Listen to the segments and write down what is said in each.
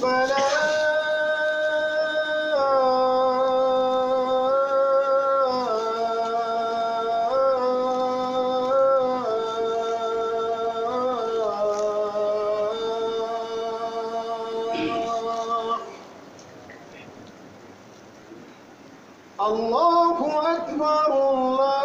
الفلاح الله أكبر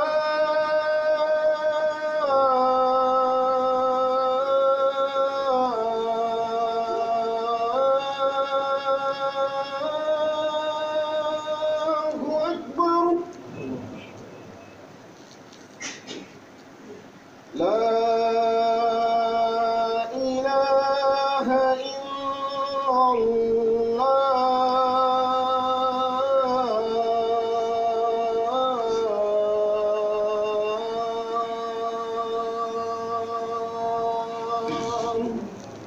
الله أكبر لا إله إلا الله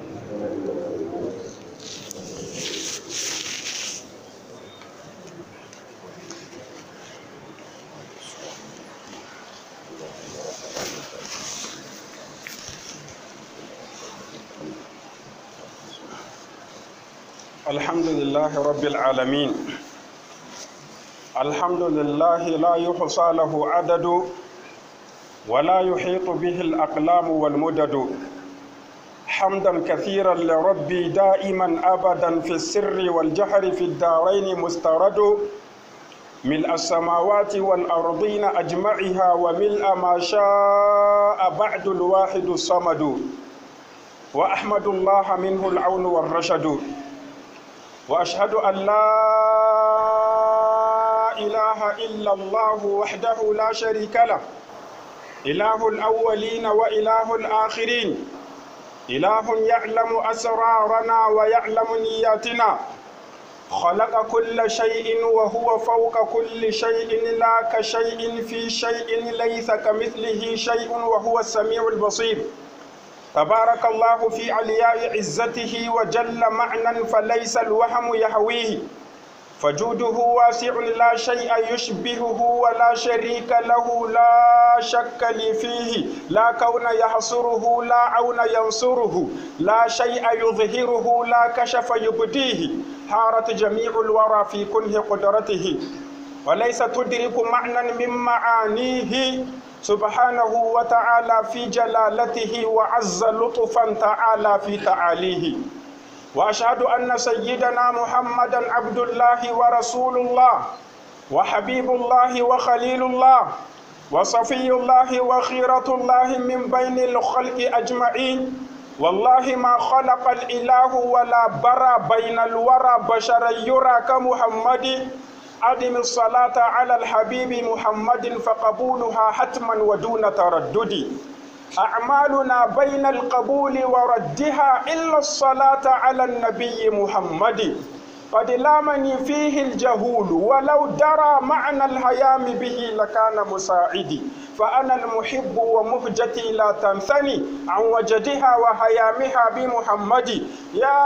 الحمد لله رب العالمين الحمد لله لا يحصى له عدد ولا يحيط به الأقلام والمدد حمدا كثيرا لربي دائما أبدا في السر والجهر في الدارين مسترد ملء السماوات والأرضين أجمعها وملء ما شاء بعد الواحد الصمد وأحمد الله منه العون والرشد واشهد ان لا اله الا الله وحده لا شريك له اله الاولين واله الاخرين اله يعلم اسرارنا ويعلم نياتنا خلق كل شيء وهو فوق كل شيء لا كشيء في شيء ليس كمثله شيء وهو السميع البصير تبارك الله في علياء عزته وجل معنى فليس الوهم يهويه فجوده واسع لا شيء يشبهه ولا شريك له لا شك لي فيه لا كون يحصره لا عون ينصره لا شيء يظهره لا كشف يبديه حارت جميع الورى في كنه قدرته وليس تدرك معنى من معانيه سبحانه وتعالى في جلالته وعز لطفا تعالى في تعاليه واشهد ان سيدنا محمدا عبد الله ورسول الله وحبيب الله وخليل الله وصفي الله وخيرة الله من بين الخلق أجمعين والله ما خلق الإله ولا برى بين الورى بشرا يرى كمحمد أدم الصلاة على الحبيب محمد فقبولها حتما ودون تردد أعمالنا بين القبول وردها إلا الصلاة على النبي محمد قد لامني فيه الجهول ولو درى معنى الهيام به لكان مساعدي فأنا المحب ومهجتي لا تنثني عن وجدها وهيامها بمحمد يا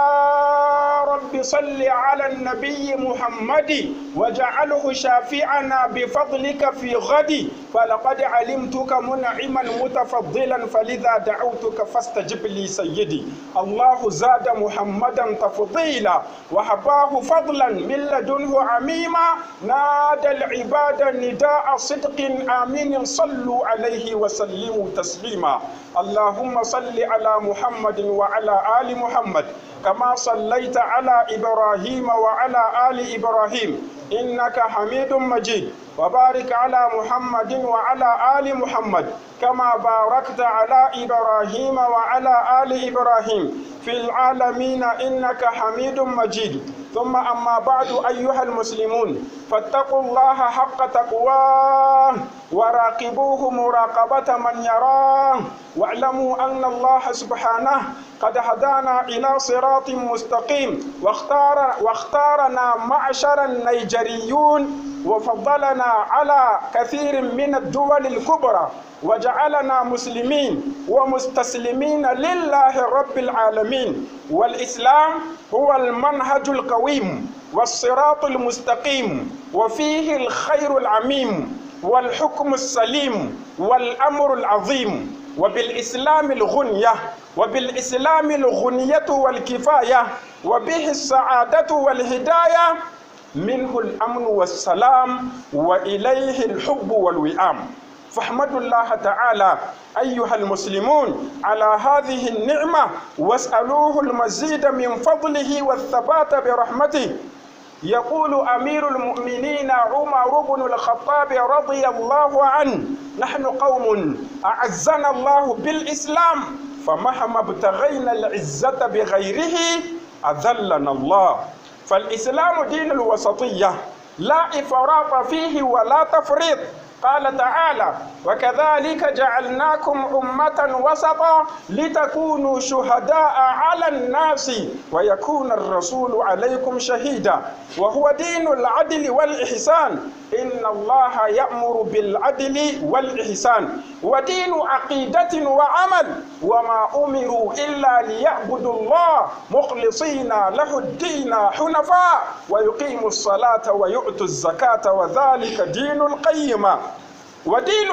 رب صل على النبي محمد وجعله شافعنا بفضلك في غد فلقد علمتك منعما متفضلا فلذا دعوتك فاستجب لي سيدي الله زاد محمدا تفضيلا وحباه فضلا من لدنه عميما نادى العباد نداء صدق آمين صلوا عليه وسلموا تسليما اللهم صل على محمد وعلى آل محمد كما صليت على إبراهيم وعلى آل إبراهيم إنك حميد مجيد وبارك على محمد وعلى آل محمد كما باركت على إبراهيم وعلى آل إبراهيم في العالمين إنك حميد مجيد ثم أما بعد أيها المسلمون فاتقوا الله حق تقواه وراقبوه مراقبة من يراه واعلموا أن الله سبحانه قد هدانا إلى صراط مستقيم واختار واختارنا معشر النيجريون وفضلنا على كثير من الدول الكبرى وجعلنا مسلمين ومستسلمين لله رب العالمين والإسلام هو المنهج القويم والصراط المستقيم وفيه الخير العميم والحكم السليم والأمر العظيم وبالإسلام الغنية وبالإسلام الغنية والكفاية وبه السعادة والهداية منه الأمن والسلام وإليه الحب والوئام فاحمدوا الله تعالى أيها المسلمون على هذه النعمة واسألوه المزيد من فضله والثبات برحمته يقول أمير المؤمنين عمر بن الخطاب رضي الله عنه نحن قوم أعزنا الله بالإسلام فمهما ابتغينا العزة بغيره أذلنا الله فالإسلام دين الوسطية لا إفراط فيه ولا تفريط قال تعالى وكذلك جعلناكم أمة وسطا لتكونوا شهداء على الناس ويكون الرسول عليكم شهيدا وهو دين العدل والإحسان إن الله يأمر بالعدل والإحسان ودين عقيدة وعمل وما أمروا إلا ليعبدوا الله مخلصين له الدين حنفاء ويقيموا الصلاة ويؤتوا الزكاة وذلك دين القيمة ودين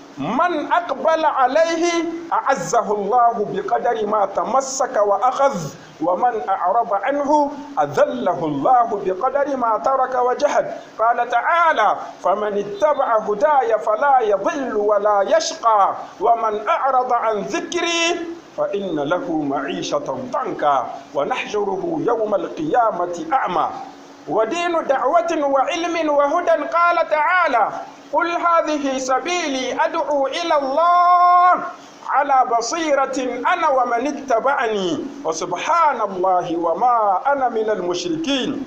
من أقبل عليه أعزه الله بقدر ما تمسك وأخذ ومن أعرض عنه أذله الله بقدر ما ترك وجهد قال تعالى فمن اتبع هداي فلا يضل ولا يشقى ومن أعرض عن ذكري فإن له معيشة ضنكا ونحشره يوم القيامة أعمى ودين دعوة وعلم وهدى قال تعالى قل هذه سبيلي أدعو إلى الله على بصيرة أنا ومن اتبعني وسبحان الله وما أنا من المشركين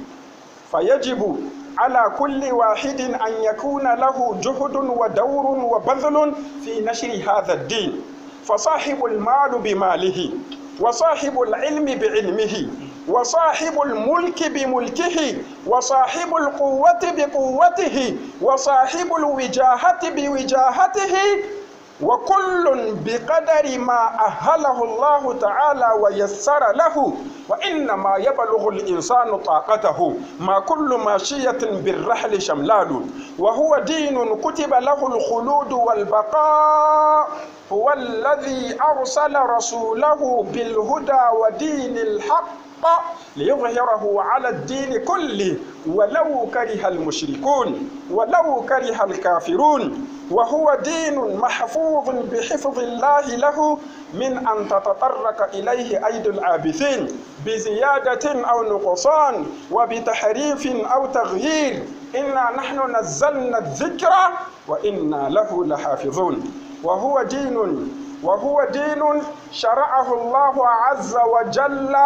فيجب على كل واحد أن يكون له جهد ودور وبذل في نشر هذا الدين فصاحب المال بماله وصاحب العلم بعلمه وصاحب الملك بملكه وصاحب القوة بقوته وصاحب الوجاهة بوجاهته وكل بقدر ما أهله الله تعالى ويسر له وإنما يبلغ الإنسان طاقته ما كل ماشية بالرحل شملال وهو دين كتب له الخلود والبقاء هو الذي أرسل رسوله بالهدى ودين الحق ليظهره على الدين كله ولو كره المشركون ولو كره الكافرون وهو دين محفوظ بحفظ الله له من أن تتطرق إليه أيدي العابثين بزيادة أو نقصان وبتحريف أو تغيير إنا نحن نزلنا الذكر وإنا له لحافظون وهو دين وهو دين شرعه الله عز وجل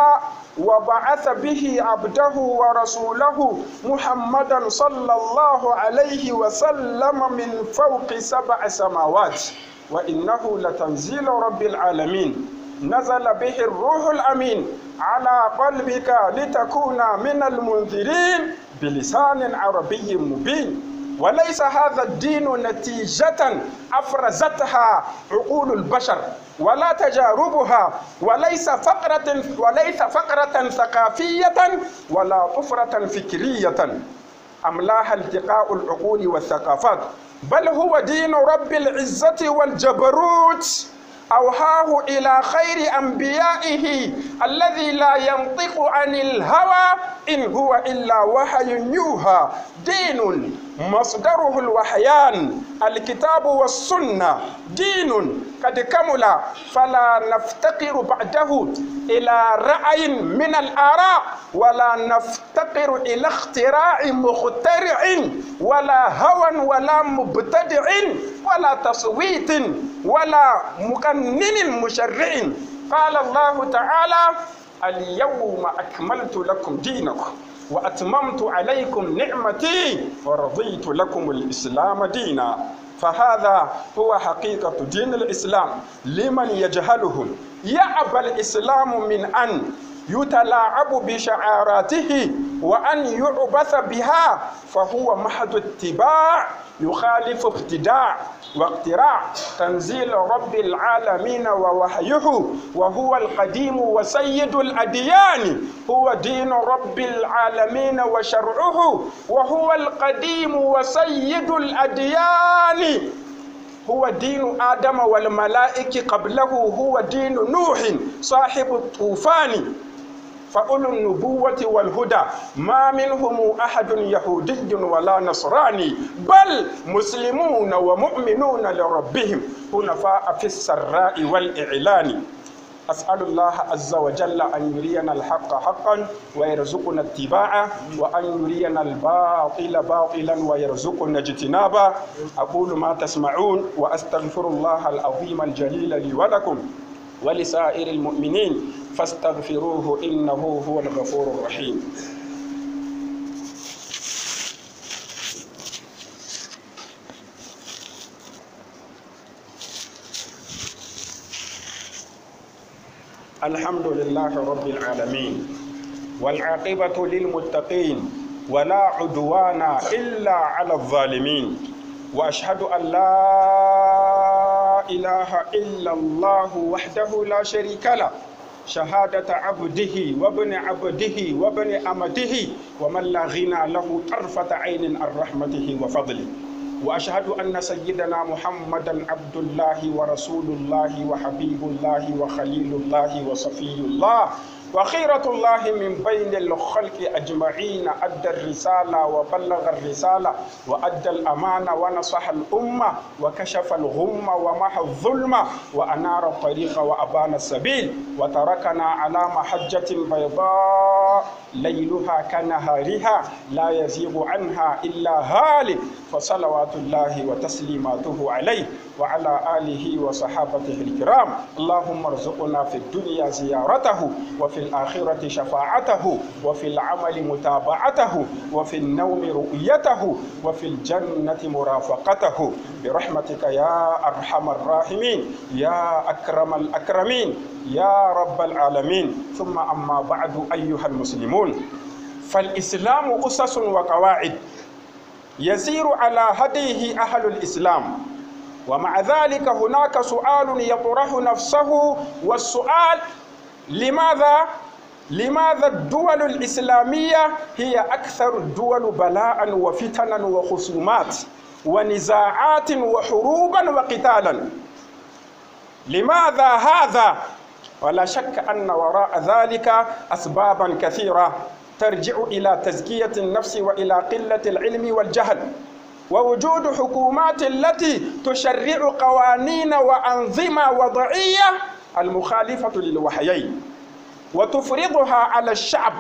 وبعث به عبده ورسوله محمدا صلى الله عليه وسلم من فوق سبع سماوات وإنه لتنزيل رب العالمين نزل به الروح الأمين على قلبك لتكون من المنذرين بلسان عربي مبين وليس هذا الدين نتيجة أفرزتها عقول البشر ولا تجاربها وليس فقرة وليس فقرة ثقافية ولا طفرة فكرية أملاها التقاء العقول والثقافات بل هو دين رب العزة والجبروت أوهاه إلى خير أنبيائه الذي لا ينطق عن الهوى إن هو إلا وحي يوحى دين مصدره الوحيان الكتاب والسنة دين قد كمل فلا نفتقر بعده إلى رأي من الآراء ولا نفتقر إلى اختراع مخترع ولا هوى ولا مبتدع ولا تصويت ولا مقنن مشرع قال الله تعالى اليوم أكملت لكم دينكم وأتممت عليكم نعمتي ورضيت لكم الإسلام دينا فهذا هو حقيقة دين الإسلام لمن يجهله يأبى الإسلام من أن يتلاعب بشعاراته وأن يعبث بها فهو محض اتباع يخالف ابتداع واقتراع تنزيل رب العالمين ووحيه وهو القديم وسيد الأديان هو دين رب العالمين وشرعه وهو القديم وسيد الأديان هو دين آدم والملائكة قبله هو دين نوح صاحب الطوفان فأولو النبوة والهدى ما منهم أحد يهودي ولا نصراني بل مسلمون ومؤمنون لربهم حنفاء في السراء والإعلان أسأل الله عز وجل أن يرينا الحق حقا ويرزقنا اتباعه وأن يرينا الباطل باطلا ويرزقنا اجتنابه أقول ما تسمعون وأستغفر الله العظيم الجليل لي ولكم ولسائر المؤمنين فاستغفروه إنه هو الغفور الرحيم الحمد لله رب العالمين والعاقبة للمتقين ولا عدوان إلا على الظالمين وأشهد أن لا إله إلا الله وحده لا شريك له شهادة عبده وابن عبده وابن أمته ومن لا غنى له طرفة عين عن رحمته وفضله وأشهد أن سيدنا محمدا عبد الله ورسول الله وحبيب الله وخليل الله وصفي الله وخيرة الله من بين الخلق أجمعين أدى الرسالة وبلغ الرسالة وأدى الأمانة ونصح الأمة وكشف الغمة ومحى الظلم وأنار الطريق وأبان السبيل وتركنا على محجة بيضاء ليلها كنهارها لا يزيغ عنها إلا هالك فصلوات الله وتسليماته عليه وعلى آله وصحابته الكرام اللهم ارزقنا في الدنيا زيارته وفي الآخرة شفاعته وفي العمل متابعته وفي النوم رؤيته وفي الجنة مرافقته برحمتك يا أرحم الراحمين يا أكرم الأكرمين يا رب العالمين ثم أما بعد أيها المسلمون فالإسلام أسس وقواعد يسير على هديه أهل الإسلام ومع ذلك هناك سؤال يطرح نفسه والسؤال لماذا لماذا الدول الإسلامية هي أكثر الدول بلاء وفتنا وخصومات ونزاعات وحروبا وقتالا لماذا هذا ولا شك أن وراء ذلك أسبابا كثيرة ترجع إلى تزكية النفس وإلى قلة العلم والجهل ووجود حكومات التي تشرع قوانين وأنظمة وضعية المخالفة للوحيين وتفرضها على الشعب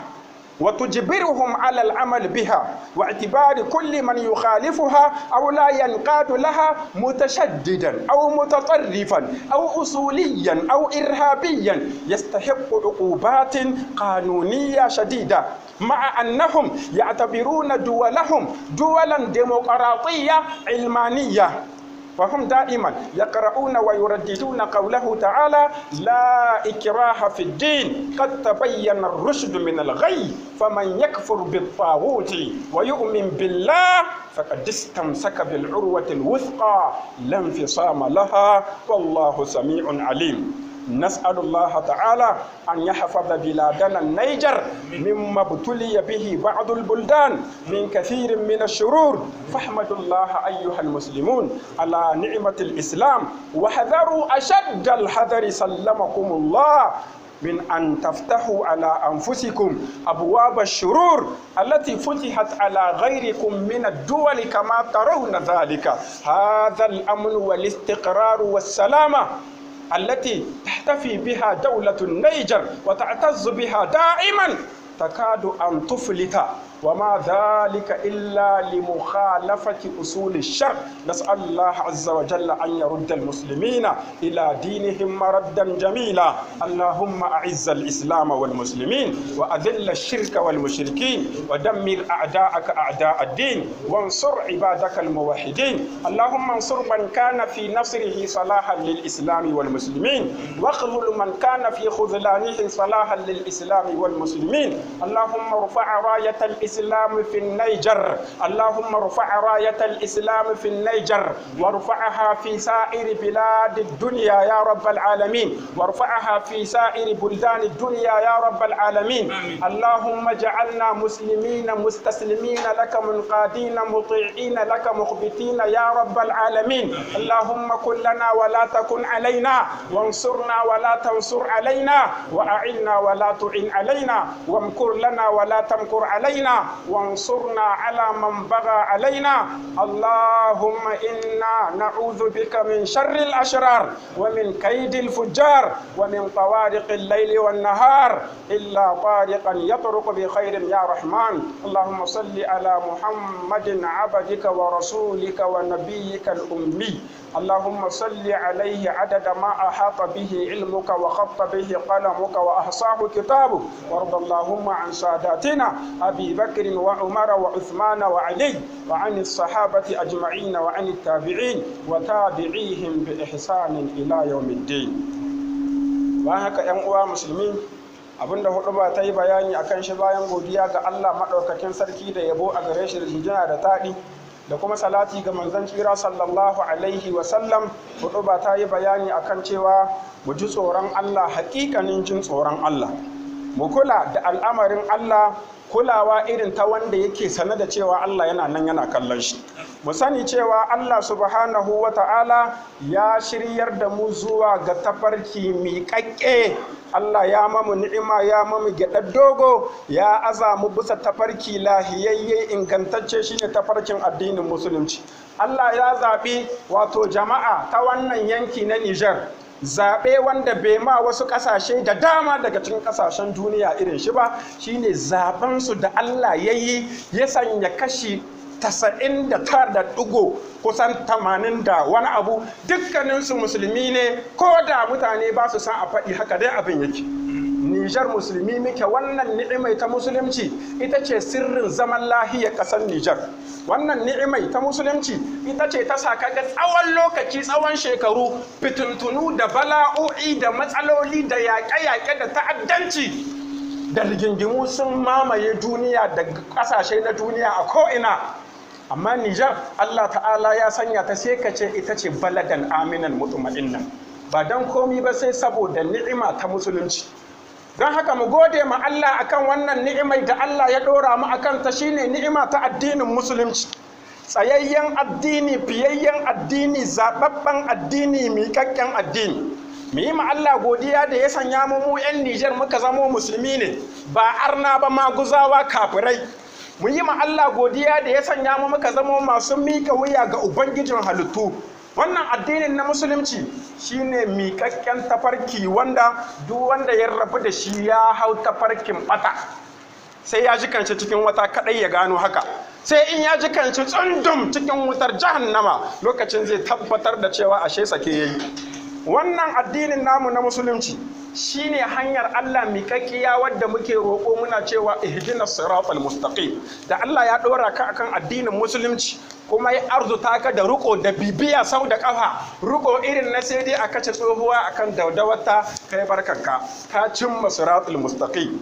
وتجبرهم على العمل بها واعتبار كل من يخالفها أو لا ينقاد لها متشددا أو متطرفا أو أصوليا أو إرهابيا يستحق عقوبات قانونية شديدة مع أنهم يعتبرون دولهم دولا ديمقراطية علمانية فهم دائما يقرؤون ويرددون قوله تعالى لا إكراه في الدين قد تبين الرشد من الغي فمن يكفر بالطاغوت ويؤمن بالله فقد استمسك بالعروة الوثقى لا انفصام لها والله سميع عليم نسأل الله تعالى أن يحفظ بلادنا النيجر مما ابتلي به بعض البلدان من كثير من الشرور فاحمدوا الله أيها المسلمون على نعمة الإسلام وحذروا أشد الحذر سلمكم الله من أن تفتحوا على أنفسكم أبواب الشرور التي فتحت على غيركم من الدول كما ترون ذلك هذا الأمن والاستقرار والسلامة التي تحتفي بها دولة النيجر وتعتز بها دائما تكاد أن تفلت وما ذلك إلا لمخالفة أصول الشرع نسأل الله عز وجل أن يرد المسلمين إلى دينهم مردا جميلا اللهم أعز الإسلام والمسلمين وأذل الشرك والمشركين ودمر أعداءك أعداء الدين وانصر عبادك الموحدين اللهم انصر من كان في نصره صلاحا للإسلام والمسلمين واخذل من كان في خذلانه صلاحا للإسلام والمسلمين اللهم ارفع راية الإسلام الإسلام في النيجر اللهم ارفع راية الإسلام في النيجر وارفعها في سائر بلاد الدنيا يا رب العالمين وارفعها في سائر بلدان الدنيا يا رب العالمين اللهم اجعلنا مسلمين مستسلمين لك منقادين مطيعين لك مخبتين يا رب العالمين اللهم كن لنا ولا تكن علينا وانصرنا ولا تنصر علينا وأعنا ولا تعن علينا وامكر لنا ولا تمكر علينا وانصرنا على من بغى علينا اللهم إنا نعوذ بك من شر الأشرار ومن كيد الفجار ومن طوارق الليل والنهار إلا طارقا يطرق بخير يا رحمن اللهم صل على محمد عبدك ورسولك ونبيك الأمي اللهم صل عليه عدد ما أحاط به علمك وخط به قلمك وأحصاه كتابك وارض اللهم عن ساداتنا أبي بكر وعمر وعثمان وعلي وعن الصحابة أجمعين وعن التابعين وتابعيهم بإحسان إلى يوم الدين وهكا ينقوى مسلمين abinda hudu ba ta yi bayani akan shi bayan godiya ga Allah maɗaukakin sarki da yabo a gare shi da jinjina da taɗi da kuma salati ga manzon tsira sallallahu alaihi wasallam hudu ba ta yi bayani akan cewa mu ji tsoron Allah hakikanin jin tsoron Allah mu kula da al'amarin Allah kulawa irin ta wanda yake sane da cewa Allah yana nan yana kallon shi mu sani cewa Allah subhanahu wa ta'ala ya shiryar da mu zuwa ga tafarki miƙaƙƙe Allah ya mamu ni'ima ya mamu gyaɗar dogo ya aza mu bisa tafarki lahiyayye ingantacce shine tafarkin addinin musulunci Allah ya zaɓi wato jama'a ta wannan yanki na Nijar zaɓe wanda bai ma wasu ƙasashe da dama daga cikin ƙasashen duniya irin shi ba shine zaɓensu da Allah ya yi ya sanya kashi tasa'in da tara da ɗigo kusan tamanin da wani abu dukkaninsu musulmi ne ko da mutane ba su san a faɗi haka dai abin yake Nijar musulmi muke wannan ni'imai ta musulunci ita ce sirrin zaman lahiyar ƙasar Nijar wannan ni'imai ta musulunci ita ce ta sa kaga tsawon lokaci tsawon shekaru fitintunu da bala'o'i da matsaloli da yaƙe-yaƙe da ta'addanci da rigingimu sun mamaye duniya da ƙasashe na duniya a ko'ina amma Nijar Allah ta'ala ya sanya ta sai ka ce ita ce baladan aminan mutuma'innan ba don komi ba sai saboda ni'ima ta musulunci don haka mu gode ma Allah akan wannan ni'imai da Allah ya ɗora mu akan ta shine ni'ima ta addinin musulunci tsayayyen addini fiyayyen addini zaɓaɓɓen addini miƙaƙƙen addini mu yi ma Allah godiya da ya sanya mu mu 'yan Nijar muka zamo musulmi ne ba arna ba maguzawa kafirai mu yi ma Allah godiya da ya sanya mu muka zamo masu mika wuya ga ubangijin halittu wannan addinin na musulunci shine miƙaƙƙen tafarki wanda duk wanda ya rabu da shi ya hau tafarkin bata sai ya ji kanci cikin wata kadai ya gano haka sai in ya ji kanci tsundum cikin wutar jahannama lokacin zai tabbatar da cewa ashe sake yayi wannan addinin namu na musulunci shine hanyar Allah miƙaƙiya wadda muke roƙo muna cewa ihdina siratal mustaqim da Allah ya ɗora ka akan addinin musulunci kuma ya arzuta ka da riko da bibiya sau da ƙafa riko irin na sai dai a kace tsohuwa akan daudawata kai barkanka ka cimma siratal mustaqim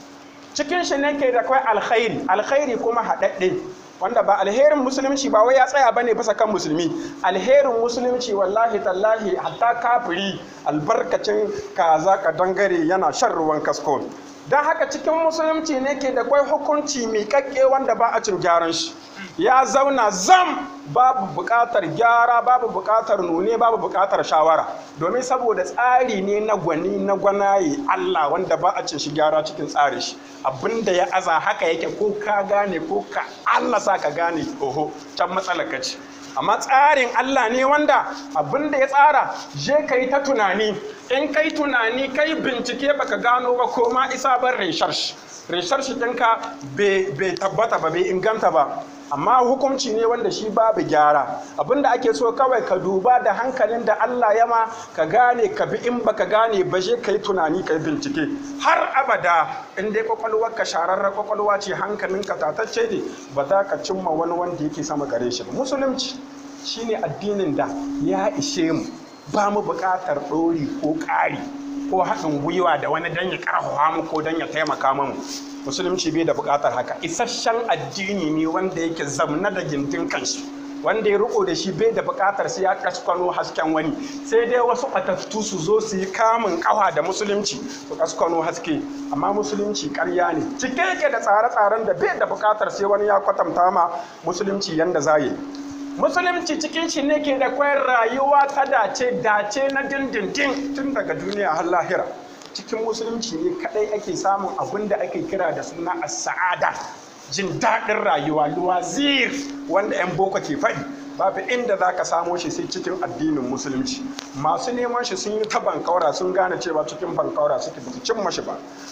cikin shi ne ke da kai alkhairi alkhairi kuma haɗaɗɗe wanda ba alherin musulunci ba wai ya tsaya bane bisa kan musulmi alherin musulunci wallahi tallahi hatta kafiri albarkacin kaza ka dangare yana shan ruwan kasko don haka cikin musulunci ne ke da kwai hukunci miƙaƙƙe wanda ba a cin gyaran shi ya zauna zam babu buƙatar gyara babu buƙatar nune babu buƙatar shawara domin saboda tsari ne na gwani na gwanaye Allah wanda ba a cin shi gyara cikin tsari shi abinda ya aza haka yake ko ka gane ko ka Allah sa ka gane oho can matsalar ka ce amma tsarin Allah ne wanda abinda ya tsara je ka yi ta tunani in kai tunani kai bincike baka gano ba ko ma isa ban research research ɗinka bai tabbata ba bai inganta ba amma hukunci ne wanda shi babu gyara abinda ake so kawai ka duba da hankalin da Allah ya ma ka gane ka bi in baka gane ba je ka yi tunani ka yi bincike har abada in dai kwakwalwar ka shararra kwakwalwa ce hankalin ka tatacce ne ba za ka cimma wani wanda yake sama gare shi ba musulunci shine addinin da ya ishe mu ba mu buƙatar ɗori ko ƙari ko haɗin gwiwa da wani don ya ƙarfafa mu ko don ya taimaka mu musulunci bai da buƙatar haka isasshen addini ne wanda yake zamna da gindin kansu wanda ya riko da shi bai da buƙatar sai ya kaskwano hasken wani sai dai wasu ɓatattu su zo su yi kamun ƙawa da musulunci su kaskwano haske amma musulunci ƙarya ne cike yake da tsare-tsaren da bai da buƙatar sai wani ya kwatanta ma musulunci yanda za yi musulunci cikin shi ne ke da kwayar rayuwa ta dace dace na dindindin tun daga duniya har lahira cikin musulunci ne kadai ake samun abin da ake kira da suna as-sa'ada jin daɗin rayuwa luwazir wanda 'yan boko ke faɗi babu inda za ka samo shi sai cikin addinin musulunci masu neman shi sun yi ta bankaura sun gane cewa cikin bankaura suke ba su cimma shi ba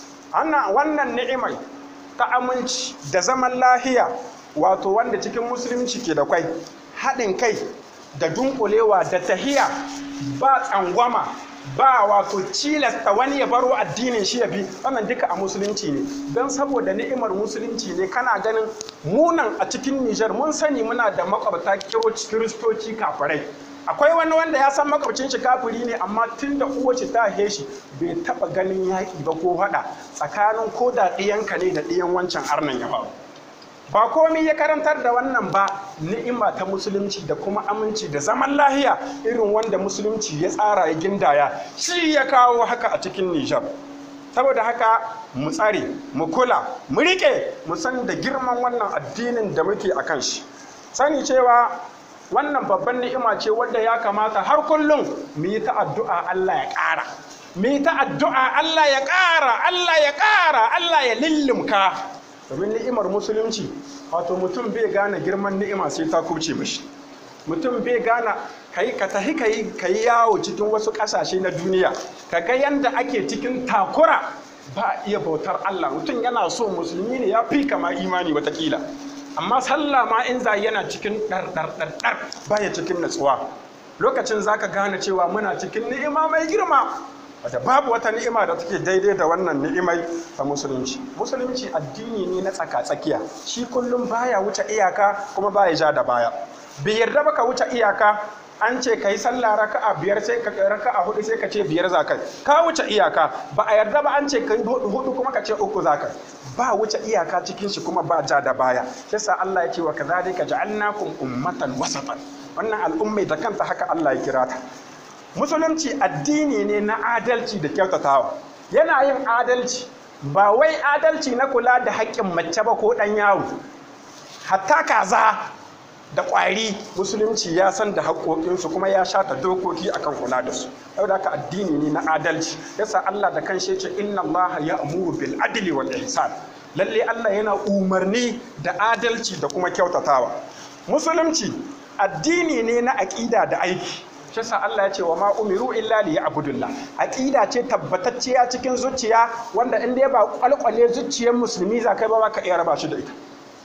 ana wannan ni'imai ta aminci da zaman lahiya wato wanda cikin musulunci ke da kwai haɗin kai da dunkulewa da tahiya ba tsangwama ba wato cilasta wani ya baro addinin shi ya bi wannan duka a musulunci ne don saboda ni'imar musulunci ne kana ganin munan a cikin Nijar mun sani muna da makwabta kiristoci kafirai akwai wani wanda ya san makwabcin shi kafiri ne amma tun da uwace ta haife shi bai taba ganin yaƙi ba ko haɗa tsakanin ko da ɗiyanka ne da ɗiyan wancan arnan ya faru ba komai ya karantar da wannan ba ni'ima ta musulunci da kuma aminci da zaman lahiya irin wanda musulunci ya tsara ya gindaya shi ya kawo haka a cikin Nijar saboda haka mu tsare mu kula mu rike mu san da girman wannan addinin da muke a kan shi sani cewa wannan babban ni'ima ce wadda ya kamata har kullum mu yi ta addu'a Allah ya ƙara mu yi ta addu'a Allah ya ƙara Allah ya ƙara Allah ya lillimka domin ni'imar musulunci wato mutum bai gane girman ni'ima sai ta kubce mashi mutum bai gane kai ka tahi kai kai yawo cikin wasu ƙasashe na duniya ka ga yanda ake cikin takura ba iya bautar Allah mutum yana so musulmi ne ya fi kama imani watakila amma sallah ma in za yana cikin ɗar ɗar ɗar ɗar baya cikin natsuwa lokacin zaka gane cewa muna cikin ni'ima mai girma wata babu wata ni'ima da take daidai da wannan ni'imai ta musulunci musulunci addini ne na tsaka-tsakiya shi kullum baya wuce iyaka kuma baya ja da baya bai yarda ba ka wuce iyaka an ce ka yi sallah raka'a biyar sai ka raka'a hudu sai ka ce biyar za ka ka wuce iyaka ba a yarda ba an ce ka yi hudu kuma ka ce uku za ka ba wuce iyaka cikin shi kuma ba ja da baya sai sa Allah ya ce wa kadhalika ja'alnakum ummatan wasatan wannan al'ummai da kanta haka Allah ya kira ta musulunci addini ne na adalci da kyautatawa yana yin adalci ba wai adalci na kula da haƙƙin mace ba ko ɗan yaro hatta kaza da ƙwari musulunci ya san da haƙoƙinsu kuma ya shata dokoki akan kula da su yau da addini ne na adalci yasa Allah da kan ce inna Allah ya amuru bil adli wal ihsan lalle Allah yana umarni da adalci da kuma kyautatawa musulunci addini ne na aƙida da aiki shi sa Allah ya ce wa ma umiru illa li ya'budullah aqida ce tabbatacciya cikin zuciya wanda in dai ba kwalkwale zuciyar musulmi za kai ba ka iya raba shi da ita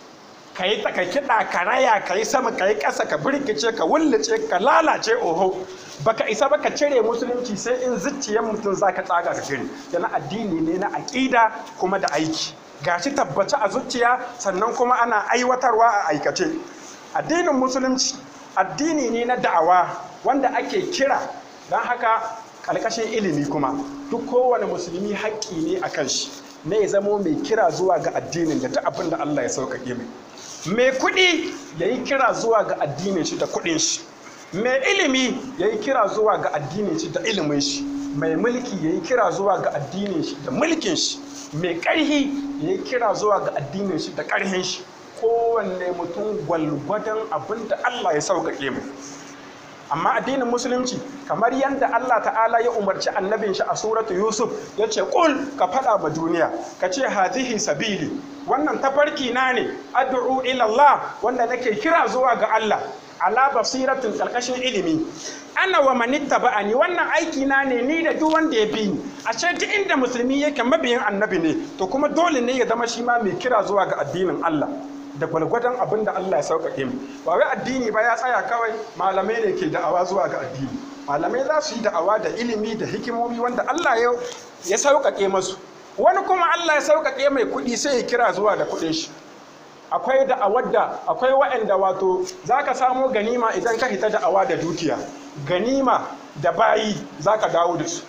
kai ta ka kiɗa ka raya ka yi sama ka yi ƙasa ka birkice ka wullace ka lalace oho baka isa ba ka cire musulunci sai in zuciyar mutum za ka tsaga ka cire yana addini ne na aƙida kuma da aiki gashi tabbace a zuciya sannan kuma ana aiwatarwa a aikace addinin musulunci addini ne na da'awa wanda ake kira don haka ƙarƙashin ilimi kuma duk kowane musulmi haƙƙi ne a kan shi na ya zamo mai kira zuwa ga addinin da ta abin da Allah ya sauƙaƙe mai mai kuɗi ya yi kira zuwa ga addinin shi da kuɗin shi mai ilimi ya yi kira zuwa ga addinin shi da ilimin shi mai mulki ya yi kira zuwa ga addinin shi da mulkin shi mai ƙarhi ya yi kira zuwa ga addinin shi da ƙarhin shi kowanne mutum gwalgwadon abin da Allah ya sauƙaƙe mu amma addinin musulunci kamar yadda Allah ta'ala ya umarci annabin shi a suratu Yusuf ya ce ƙul ka faɗa ma duniya ka ce hazihi sabili wannan tafarki na ne addu'u ila Allah wanda nake kira zuwa ga Allah ala basiratin ƙarƙashin ilimi ana wa manitta ba'ani wannan aiki na ne ni da duk wanda ya bi ni a ce duk inda musulmi yake mabiyin annabi ne to kuma dole ne ya zama shi ma mai kira zuwa ga addinin Allah da gwalgwadon abin da Allah ya sauƙaƙe mu ba wai addini ba ya tsaya kawai malamai ne ke da'awa zuwa ga addini malamai za su yi da'awa da ilimi da hikimomi wanda Allah ya sauƙaƙe masu wani kuma Allah ya sauƙaƙe mai kuɗi sai ya kira zuwa da kuɗin shi akwai da'awar da akwai waɗanda wato za ka samo ganima idan ka hita da'awa da dukiya ganima da bayi za ka dawo da su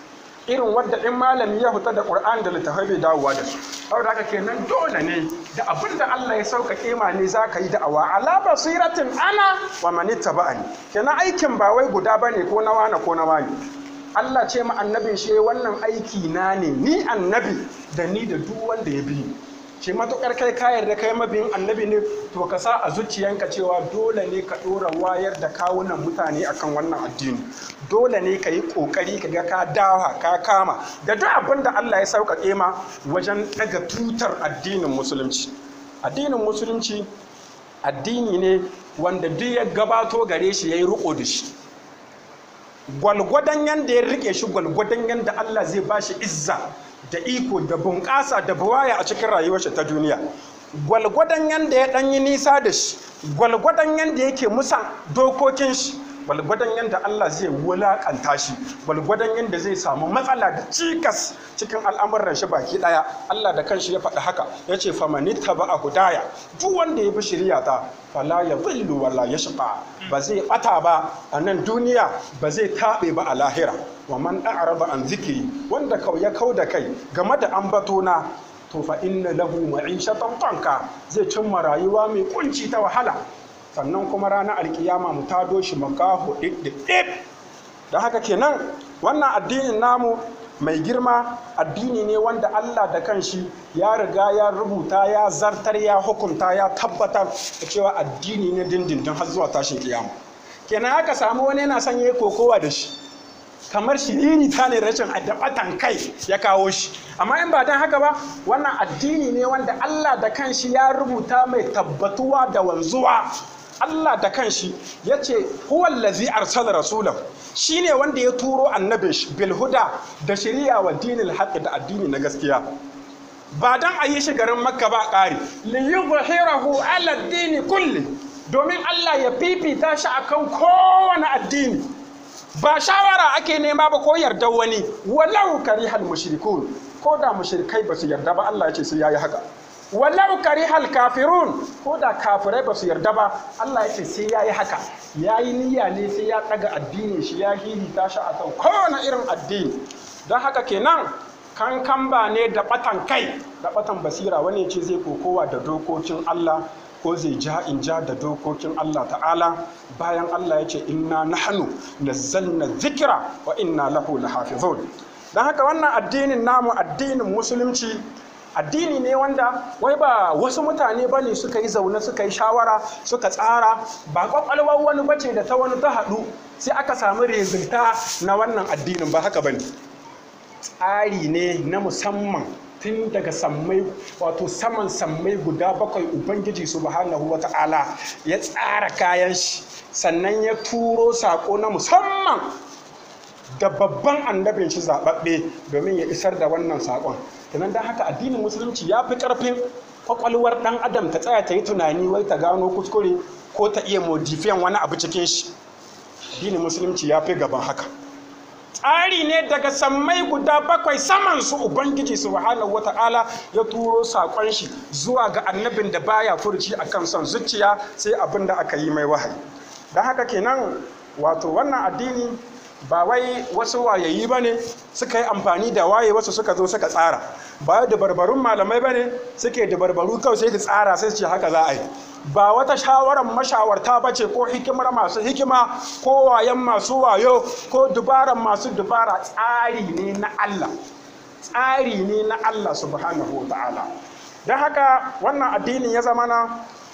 irin wadda in malami ya fita da Qur'an da littafai bai dawowa da su saboda haka kenan dole ne da abin da Allah ya sauƙaƙe ma ne za ka yi da'awa ala basiratin ana wa man ittaba'ani kenan aikin ba wai guda bane ko na wane ko na wani Allah ce ma annabin shi wannan aiki na ne ni annabi da ni da duk wanda ya bi ni ce matukar kai ka yarda kai mabiyin annabi ne to ka sa a zuciyanka cewa dole ne ka ɗora wayar da kawunan mutane akan wannan addini dole ne ka yi ƙoƙari ka ga ka dawa ka kama da duk abin da Allah ya sauƙaƙe ma wajen ɗaga tutar addinin musulunci addinin musulunci addini ne wanda duk ya gabato gare shi ya yi riƙo da shi gwalgwadon yanda ya rike shi gwalgwadon yanda Allah zai ba shi izza da iko da bunƙasa da buwaya a cikin rayuwar shi ta duniya gwalgwadon yanda ya ɗanyi nisa da shi gwalgwadon yanda yake musan dokokin shi gwalgwadon yanda Allah zai wulaƙanta shi gwalgwadon yanda zai samu matsala da cikas cikin al'amuran shi baki ɗaya Allah da kanshi ya faɗi haka ya ce famani taba a hudaya duk wanda ya bi shirya ta fala ya zillu wala ya shiƙa ba zai ɓata ba a nan duniya ba zai taɓe ba a lahira wa man a'rada an zikiri wanda kau ya kau da kai game da ambatona to fa inna lahu ma'ishatan tanka zai cimma rayuwa mai kunci ta wahala sannan kuma ranar alkiyama mu tado shi makaho ɗiɗɗiɗɗip da haka kenan wannan addinin namu mai girma addini ne wanda Allah da kanshi ya riga ya rubuta ya zartar ya hukunta ya tabbatar da cewa addini ne dindindin har zuwa tashin kiyama kenan haka samu wani yana son yayi kokowa da shi kamar shiriri ta ne rashin adabatan kai ya kawo shi amma in ba don haka ba wannan addini ne wanda Allah da kanshi ya rubuta mai tabbatuwa da wanzuwa Allah da kanshi ya ce huwallazi arsala rasulahu shine wanda ya turo annabin shi bil huda da shari'a wa dinil haqq da addini na gaskiya ba dan a yi shi garin makka ba ƙari li yuzhirahu ala dini kulli domin Allah ya fifita shi akan kowane addini ba shawara ake nema ba ko yarda wani walau karihal mushrikun ko da mushrikai ba su yarda ba Allah ya ce sai yayi haka walau karihal kafirun ko da kafirai ba su yarda ba Allah ya ce sai yayi haka yayi niyya ne sai ya daga addinin shi ya hihita shi a kan kowane irin addini don haka kenan kankan ba ne da batan kai da batan basira wani ce zai kokowa da dokokin Allah ko zai ja in ja da dokokin Allah ta'ala bayan Allah ya ce inna nahnu nazzalna zikira wa inna lahu lahafizun don haka wannan addinin namu addinin musulunci addini ne wanda wai ba wasu mutane ba ne suka yi zaune suka yi shawara suka tsara ba kwakwalwar wani bace da ta wani ta haɗu sai aka samu rezulta na wannan addinin ba haka ba ne tsari ne na musamman tun daga sammai wato saman sammai guda bakwai ubangiji subhanahu wa ta'ala ya tsara kayan shi sannan ya turo sako na musamman da babban annabin shi zaɓaɓɓe domin ya isar da wannan saƙon kenan don haka addinin musulunci ya fi ƙarfin kwakwalwar ɗan adam ta tsaya ta yi tunani wai ta gano kuskure ko ta iya modifiyan wani abu cikin shi addinin musulunci ya fi gaban haka tsari ne daga sammai guda bakwai saman su ubangiji subhanahu wata'ala ya turo saƙon shi zuwa ga annabin da baya furci akan son zuciya sai abin da aka yi mai wahayi don haka kenan wato wannan addini ba wai wasu wayayi ba ne suka yi amfani da waye wasu suka zo suka tsara ba da barbarun malamai ba ne suke da barbaru kawai sai da tsara sai ce haka za a yi ba wata shawarar mashawarta ba ce ko hikimar masu hikima ko wayan masu wayo ko dubaran masu dubara tsari ne na Allah tsari ne na Allah subhanahu wa ta'ala don haka wannan addinin ya zama na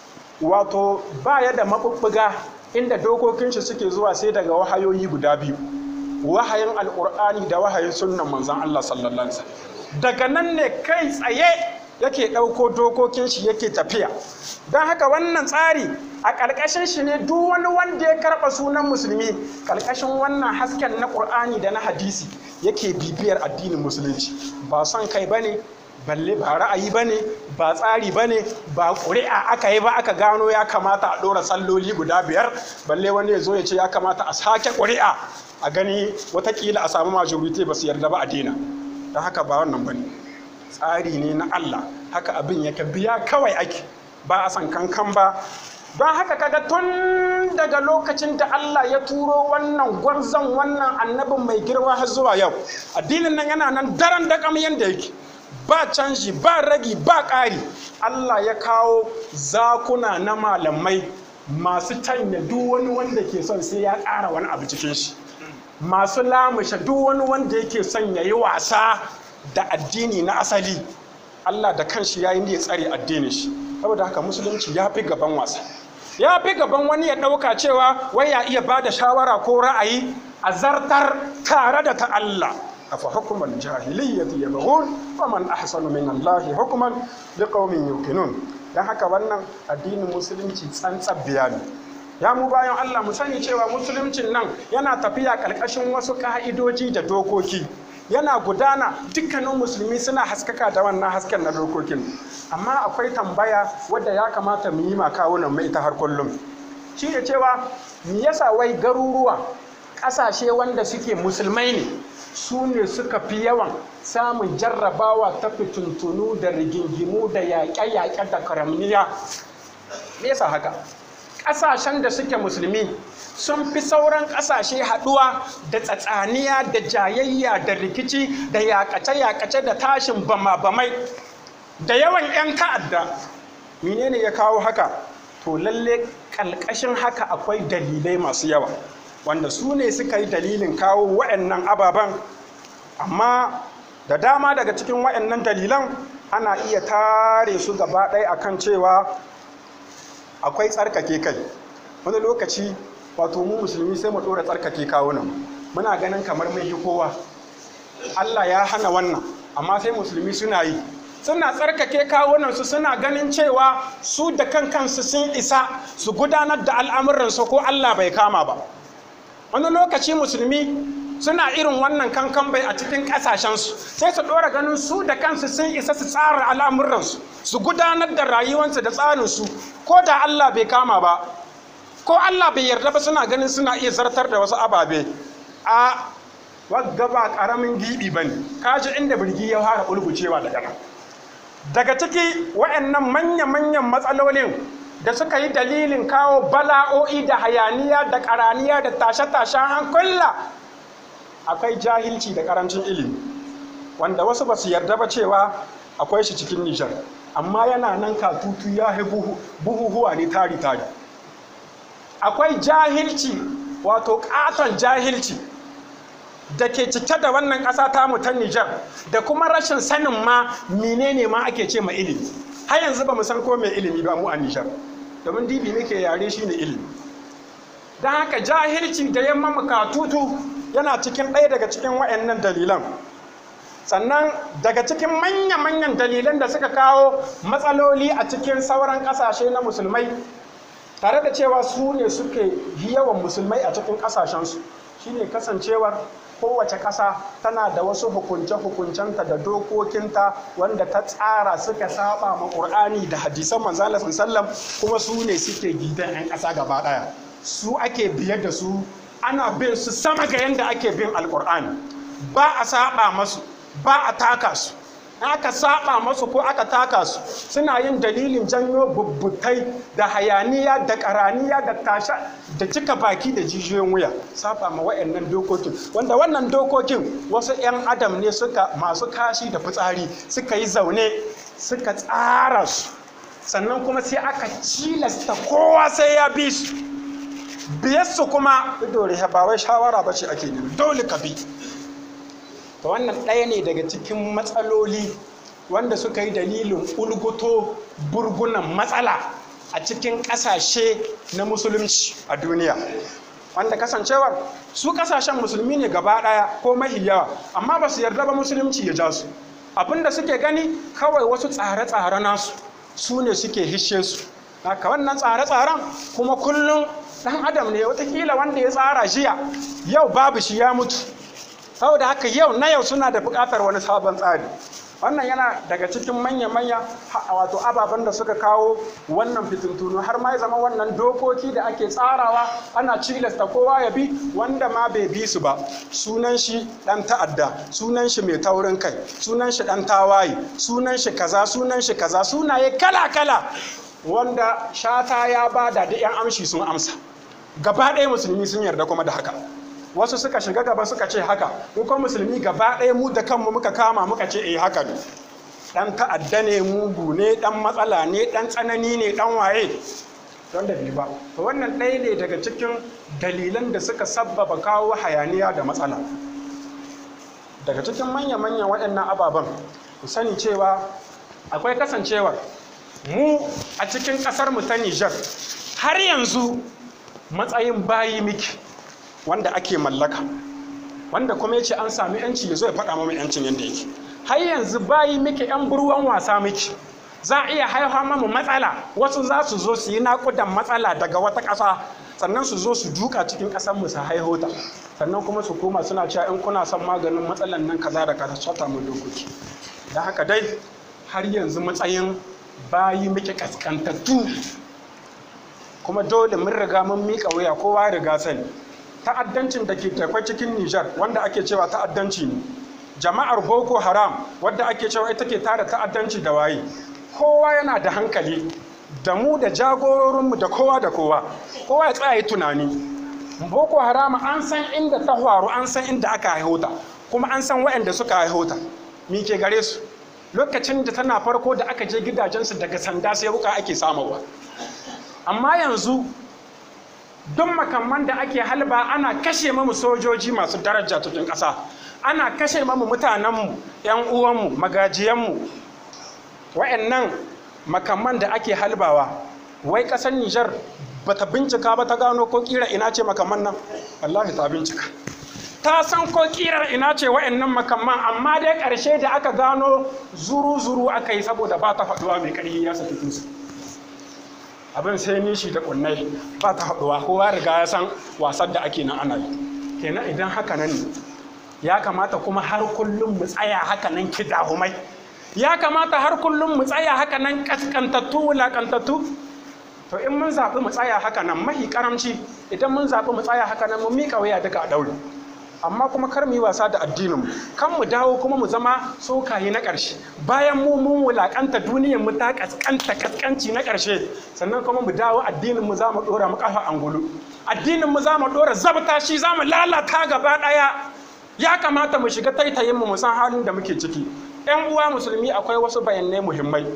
wato baya da mabubbuga inda dokokin shi suke zuwa sai daga wahayoyi guda biyu wahayin alkur'ani da wahayin sunnan manzon Allah sallallahu alaihi wasallam daga nan ne kai tsaye yake ɗauko dokokin shi yake tafiya don haka wannan tsari a ƙarƙashin shi ne duk wani wanda ya karɓa sunan musulmi ƙarƙashin wannan hasken na ƙur'ani da na hadisi yake bibiyar addinin musulunci ba son kai ba ne balle ba ra'ayi ba ne ba tsari ba ne ba ƙuri'a aka yi ba aka gano ya kamata a ɗora salloli guda biyar balle wani ya zo ya ce ya kamata a sake ƙuri'a a gani watakila a samu majority ba su yarda ba a daina don haka ba wannan ba ne tsari ne na Allah haka abin yake biya kawai ake ba a san kankan ba don haka kaga tun daga lokacin da Allah ya turo wannan gwarzon wannan annabin mai girma har zuwa yau addinin nan yana nan daren da kam yanda yake ba canji ba ragi ba ƙari Allah ya kawo zakuna na malamai masu tanya duk wani wanda ke son sai ya ƙara wani abu cikin shi masu lamushe duk wani wanda yake son ya yi wasa da addini na asali Allah da kanshi ya yi ya tsare addinin shi saboda haka musulunci ya fi gaban wasa ya fi gaban wani ya ɗauka cewa wai ya iya ba da shawara ko ra'ayi a zartar tare da ta Allah afa hukumar jahiliyyati yabghun wa man ahsanu min Allah hukman liqaumin yuqinun dan haka wannan addinin musulunci tsantsar bayani ya mu bayan Allah mu sani cewa musuluncin nan yana tafiya ƙarƙashin wasu ka'idoji da dokoki yana gudana dukkanin musulmi suna haskaka da wannan hasken na dokokin amma akwai tambaya wadda ya kamata mu yi ma kawunan mu ita har kullum shi da cewa me yasa wai garuruwa ƙasashe wanda suke musulmai ne su ne suka fi yawan samun jarrabawa ta fituntunu da rigingimu da yaƙe-yaƙe da karamniya me yasa haka ƙasashen da suke musulmi sun fi sauran ƙasashe haɗuwa da tsatsaniya da jayayya da rikici da yaƙace-yaƙace da tashin bama-bamai da yawan 'yan ta'adda menene ya kawo haka to lalle ƙalƙashin haka akwai dalilai masu yawa wanda su ne suka yi dalilin kawo wa'annan ababen amma da dama daga cikin wa'annan dalilan ana iya tare su gaba ɗaya akan cewa akwai tsarkake kai wani lokaci wato mu musulmi sai mu ɗora tsarkake kawunan muna ganin kamar mai kowa Allah ya hana wannan amma sai musulmi suna yi suna tsarkake kawunansu suna ganin cewa su da kan kansu sun isa su gudanar da al'amuransu ko Allah bai kama ba wani lokaci musulmi suna irin wannan kankan bai a cikin ƙasashensu sai su ɗora ganin su da kansu sun isa su tsara al'amuransu su gudanar da rayuwarsu da tsarinsu ko da Allah bai kama ba ko Allah bai yarda ba suna ganin suna iya zartar da wasu ababe a wagga ba ƙaramin giɓi ba ne kaji inda birgi ya fara ulgucewa daga nan daga ciki waɗannan manya-manyan matsalolin da suka yi dalilin kawo bala'o'i da hayaniya da ƙaraniya da tashe-tashen hankula akwai jahilci da ƙarancin ilimi wanda wasu ba su yarda ba cewa akwai shi cikin nijar amma yana nan katutu ya yi buhuhuwa ne tari-tari akwai jahilci wato ƙaton jahilci da ke cike da wannan ƙasa tamu ta nijar da kuma rashin sanin ma menene ma ake ce ma ilimi har yanzu ba mu san ko mai ilimi ba mu a nijar domin dibi muke yare shi ne ilimi don haka jahilci da yamma katutu yana cikin ɗaya daga cikin wa'annan dalilan sannan daga cikin manya-manyan dalilan da suka kawo matsaloli a cikin sauran ƙasashe na musulmai tare da cewa su ne suke yi yawan musulmai a cikin ƙasashensu shine kasancewar kowace ƙasa tana da wasu hukunce-hukuncenta da dokokinta wanda ta tsara suka saba ma ƙur'ani da hadisan manzala sallam kuma su ne suke gidan 'yan ƙasa gaba ɗaya su ake biyar da su ana bin su sama ga yadda ake bin alƙur'ani ba a saba masu ba a taka su aka saba masu ko aka taka su suna yin dalilin janyo bubbutai da hayaniya da karaniya da tasha da cika baki da jijiyoyin wuya saba ma wayannan dokokin wanda wannan dokokin wasu 'yan adam ne suka masu kashi da fitsari suka yi zaune suka tsara su sannan kuma sai aka cilasta kowa sai ya bi su biyarsu kuma dole ba wai shawara ba ce ake nemi dole ka bi to wannan ɗaya ne daga cikin matsaloli wanda suka yi dalilin ulguto burgunan matsala a cikin ƙasashe na musulunci a duniya wanda kasancewar su ƙasashen musulmi ne gaba ɗaya ko mahi yawa amma ba su yarda ba musulunci ya ja su abinda suke gani kawai wasu tsare-tsare nasu su ne suke hishe su haka wannan tsare-tsaren kuma kullum ɗan adam ne watakila wanda ya tsara jiya yau babu shi ya mutu saboda haka yau na yau suna da buƙatar wani sabon tsari wannan yana daga cikin manya-manya wato ababen da suka kawo wannan fitintunu har ma ya zama wannan dokoki da ake tsarawa ana cilasta kowa ya bi wanda ma bai bi su ba sunan shi dan ta'adda sunan shi mai taurin kai sunan shi dan tawaye sunan shi kaza sunan shi kaza sunaye kala-kala wanda shata ya bada da 'yan amshi sun amsa gaba ɗaya musulmi sun yarda kuma da haka wasu suka shiga gaba suka ce haka mu kuma musulmi gaba ɗaya mu da kanmu muka kama muka ce eh haka ne dan ta'adda ne mugu ne dan matsala ne dan tsanani ne dan waye don da bi ba to wannan ɗaya ne daga cikin dalilan da suka sabbaba kawo hayaniya da matsala daga cikin manya-manyan waɗannan ababen ku sani cewa akwai kasancewar mu a cikin ƙasar mu ta Nijar har yanzu matsayin bayi miki wanda ake mallaka wanda kuma yace an sami yanci ya zo ya faɗa mamu yancin yadda yake har yanzu bayi miki yan burwan wasa miki za a iya haihuwa mamu matsala wasu za su zo su yi naƙudan matsala daga wata ƙasa sannan su zo su duka cikin ƙasar mu su haihota sannan kuma su koma suna cewa in kuna son maganin matsalan nan kaza da kaza shata mu dokoki da haka dai har yanzu matsayin bayi muke kaskantattu kuma dole mun riga mun miƙa wuya kowa ya riga sani ta'addancin da ke takwai cikin Nijar wanda ake cewa ta'addanci ne jama'ar Boko Haram wadda ake cewa ita ke tara ta'addanci da waye kowa yana da hankali da mu da jagororinmu da kowa da kowa kowa ya tsaya tunani Boko Haram an san inda ta faru an san inda aka haihota kuma an san waɗanda suka haihota mi ke gare su lokacin da tana farko da aka je gidajensu daga sanda sai wuka ake samarwa amma yanzu duk makamman da ake halba ana kashe mamu sojoji masu daraja cikin ƙasa ana kashe mamu mutanenmu 'yan uwanmu magajiyanmu wa'annan makamman da ake halbawa wai ƙasar nijar ba ta bincika ba ta gano ko ƙira ina ce makamman nan wallahi ta bincika ta san ko ƙirar ina ce wa'annan makamman amma dai ƙarshe da aka gano zuru-zuru aka yi saboda ba ta faɗuwa mai ƙarfi ya saki tusa abin sai nishi da kunnai ba ta haɗuwa kowa riga ya san wasan da ake nan ana yi kenan idan haka nan ne ya kamata kuma har kullum mu tsaya haka nan kidahumai ya kamata har kullum mu tsaya haka nan kaskantattu wulakantattu to in mun zaɓi mu tsaya haka nan mahi karamci idan mun zaɓi mu tsaya haka nan mu miƙa waya duka a ɗaure amma kuma kar mu yi wasa da addinin mu kan mu dawo kuma mu zama tsokaye na ƙarshe bayan mu mun wulakanta duniyar mu ta kaskanta kaskanci na ƙarshe sannan kuma mu dawo addinin mu za mu dora mu kafa angulu addinin mu za mu dora zabta shi za mu lalata gaba ɗaya ya kamata mu shiga taitayin mu mu san halin da muke ciki yan uwa musulmi akwai wasu bayanai muhimmai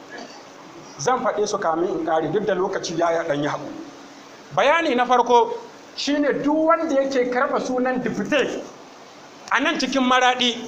zan faɗe su kamin in ƙare duk da lokaci ya ɗan yi haƙu bayani na farko shine duk wanda yake karɓa sunan dipite a nan cikin maraɗi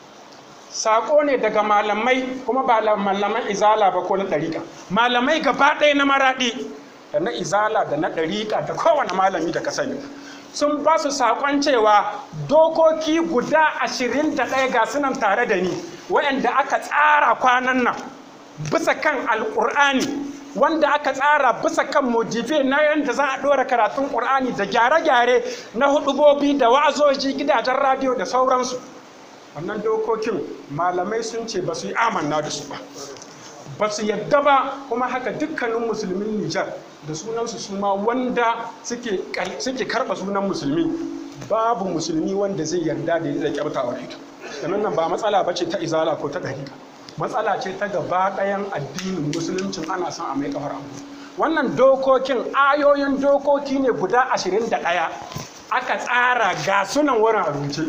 saƙo ne daga malamai kuma ba malaman izala ba ko na ɗariƙa malamai gaba ɗaya na maraɗi da na izala da na ɗariƙa da kowane malami da ka sani sun ba su saƙon cewa dokoki guda ashirin da ɗaya ga sunan tare da ni waɗanda aka tsara kwanan nan bisa kan alƙur'ani wanda aka tsara bisa kan mojife na yadda za a ɗora karatun ƙur'ani da gyare-gyare na hudubobi da wa'azoji gidajen radiyo da sauransu wannan dokokin malamai sun ce ba su yi amanna da su ba ba su yadda ba kuma haka dukkanin musulmin nijar da sunansu su ma wanda suke karɓa sunan musulmi babu musulmi wanda zai yarda da ya kyautawar ita sannan nan ba matsala ba ce ta izala ko ta ɗariƙa matsala ce ta gaba ɗayan addinin musuluncin ana son a mai kafar abu wannan dokokin ayoyin dokoki ne guda ashirin da ɗaya aka tsara ga sunan wurin abinci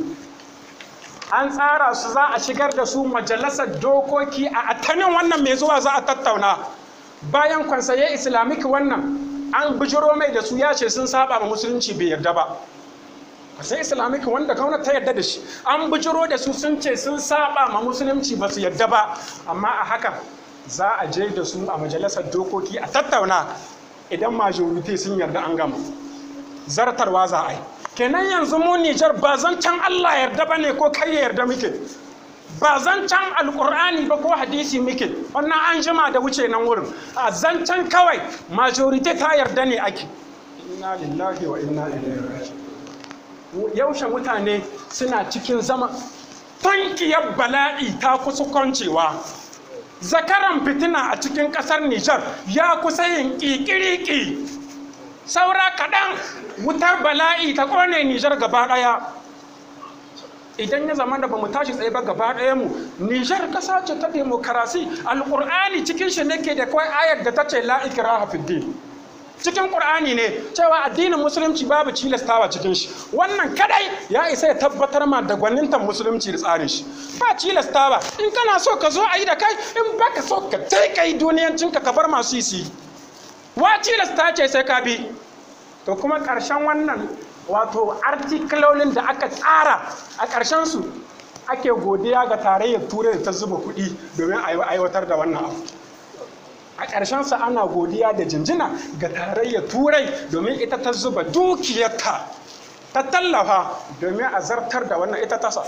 an tsara su za a shigar da su majalisar dokoki a atanin wannan mai zuwa za a tattauna bayan kwansaye islamic wannan an bijiro mai da su ya ce sun saba ma musulunci bai yarda ba sai islamic wanda gwamnati ta yarda da shi an bijiro da su sun ce sun saba ma musulunci ba su yarda ba amma a haka za a je da su a majalisar dokoki a tattauna idan majority sun yarda an gama zartarwa za a yi kenan yanzu mu Nijar ba zancen Allah yarda ba ne ko kai ya yarda muke ba zancen alkur'ani ba ko hadisi muke wannan an jima da wuce nan wurin a zancen kawai majority ta yarda ne ake inna lillahi wa inna ilaihi raji'un yaushe mutane suna cikin zama tankiyar bala'i ta kusa kwancewa zakaran fitina a cikin kasar Nijar ya kusa yin ƙiƙiriƙi saura kaɗan wutar bala'i ta ƙone Nijar gaba ɗaya idan ya zama da bamu tashi tsaye ba gaba ɗaya mu Nijar kasa ce ta demokarasi alƙur'ani cikin shi nake da kawai ayar da ta ce la ikraha fid din cikin ƙur'ani ne cewa addinin musulunci babu cilastawa cikin shi wannan kadai ya isa ya tabbatar ma da gwanintan musulunci da tsarin shi ba cilastawa in kana so ka zo a yi da kai in baka so ka tai kai duniyancinka ka bar masu yi wa cilasta ce sai ka bi to kuma ƙarshen wannan wato artikulolin da aka tsara a ƙarshen su ake godiya ga tarayyar turai da ta zuba kuɗi domin a aiwatar da wannan abu a ƙarshensa ana godiya da jinjina ga tarayyar turai domin ita ta zuba dukiyarta ta tallafa domin a zartar da wannan ita tasa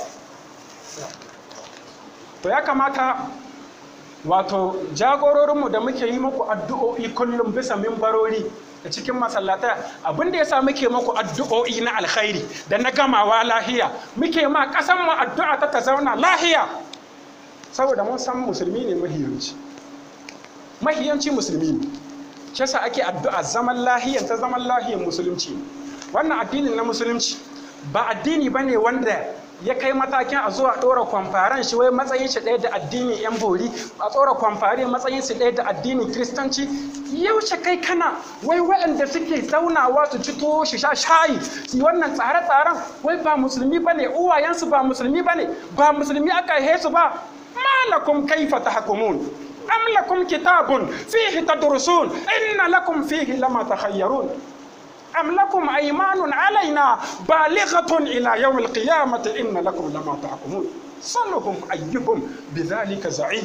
to ya kamata wato jagororinmu da muke yi muku addu'o'i kullum bisa mimbarori da cikin masallatai abin da ya sa muke muku addu'o'i na alkhairi da na gamawa lahiya muke ma ƙasanmu addu'a ta ta zauna lahiya saboda mun san musulmi ne mahiyanci mahiyanci musulmi ne shi yasa ake addu'a zaman lahiyan ta zaman lahiyan musulunci wannan addinin na musulunci ba addini bane wanda ya kai matakin a zuwa ɗora kwamfaran shi wai matsayin shi ɗaya da addinin yan bori a tsora kwamfari matsayin shi ɗaya da addinin kiristanci yaushe kai kana wai waɗanda suke zaunawa su ci tuwo shi sha shayi su yi wannan tsare-tsaren wai ba musulmi bane uwayensu ba musulmi bane ba musulmi aka haihe su ba malakum kaifa tahkumun أم لكم كتاب فيه تدرسون إن لكم فيه لما تخيرون أم لكم أيمان علينا بالغة إلى يوم القيامة إن لكم لما تحكمون صلهم أيكم بذلك زعيم